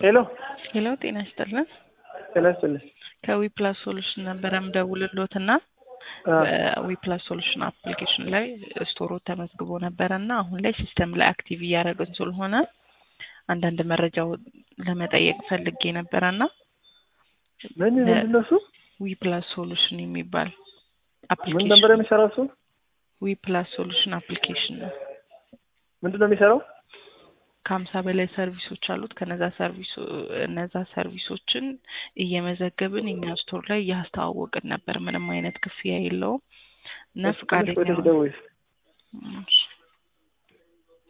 ሄሎ ሄሎ ጤና ይስጥልን። ጤና ይስጥልኝ። ከዊፕላስ ሶሉሽን ነበረ ምደውልሎት እና አ፣ ዊፕላስ ሶሉሽን አፕሊኬሽን ላይ ስቶሮ ተመዝግቦ ነበረ እና አሁን ላይ ሲስተም ላይ አክቲቭ እያደረግን ስለሆነ አንዳንድ መረጃው ለመጠየቅ ፈልጌ ነበረ እና ምን ምንድን ነው እሱ? ዊፕላስ ሶሉሽን የሚባል ምን ነበር አፕሊኬሽን የሚሰራው እሱ? ዊፕላስ ሶሉሽን አፕሊኬሽን ነው። ምንድን ነው የሚሰራው? ከሀምሳ በላይ ሰርቪሶች አሉት። ከነዛ ሰርቪሶ እነዛ ሰርቪሶችን እየመዘገብን እኛ ስቶር ላይ እያስተዋወቅን ነበር። ምንም አይነት ክፍያ የለውም እና ትንሽ ፈቃደኛ ቆይተሽ ሆነ- ደውዪ። እሺ